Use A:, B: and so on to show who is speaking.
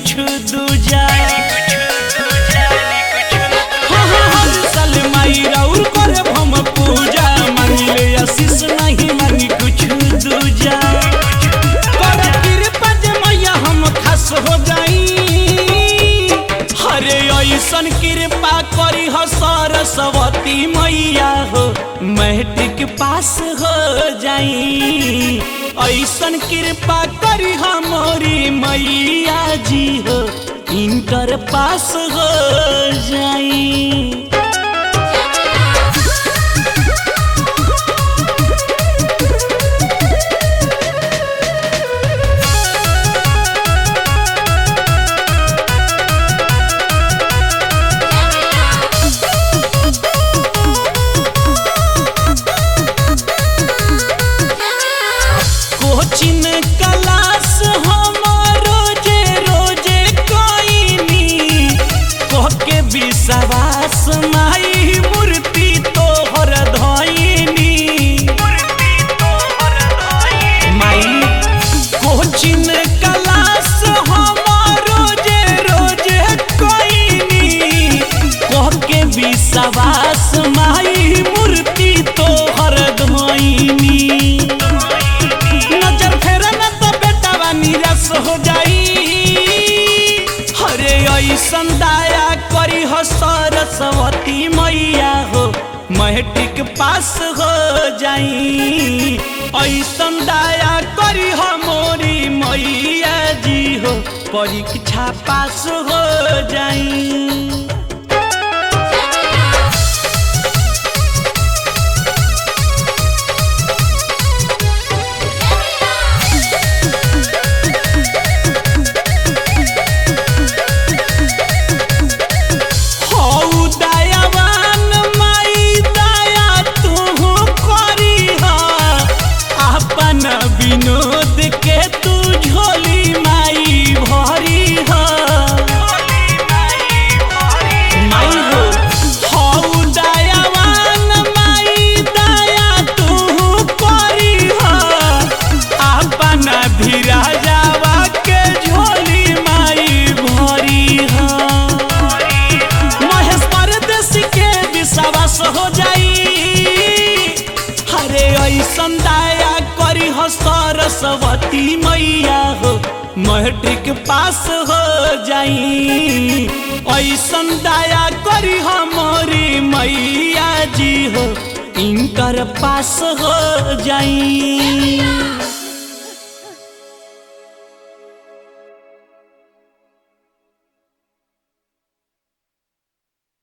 A: कुछ दूजा हाँ, हाँ, हर साल माई राउर करे हम पूजा मांगिले आशीष नहीं मांगी कुछ दूजा कर कृपा जे मैया हम खास हो जाई हरे ऐसन कृपा करी हो सरस्वती मैया हो मैट्रिक पास हो जाई ऐसन कृपा करी हमारी मैया जी हो इंटर पास हो जाई कोचिन क्लास हम रोजे रोजे कोइनी कह के विश्वास माई मूर्ति तोहर धइनी माई कोचिन क्लास हम रोजे रोजे कोइनी कह के विश्वास माई मूर्ति तोहर धइनी नजर फेरे न तो बेटावा निराश हो जाई हरे ऐसन दया करी हो सरस्वती मैया हो मैट्रिक पास हो जाई ऐसन दया करी हो मोरी मैया जी हो परीक्षा पास हो जाई हौ दयावान माई दया तू करीह अपन विनोद के तू झोली माई भरीह माई हो हौ दयावान माई दया तू करीह अपन भिराजावा के झोली माई भरीह महेश परदेसी के विश्वास हो जाई हरे ऐसन दया करी हो सरस्वती मैया हो मैट्रिक पास हो जाई ऐसन दया करी हमारी मैया जी हो इंटर पास हो जाई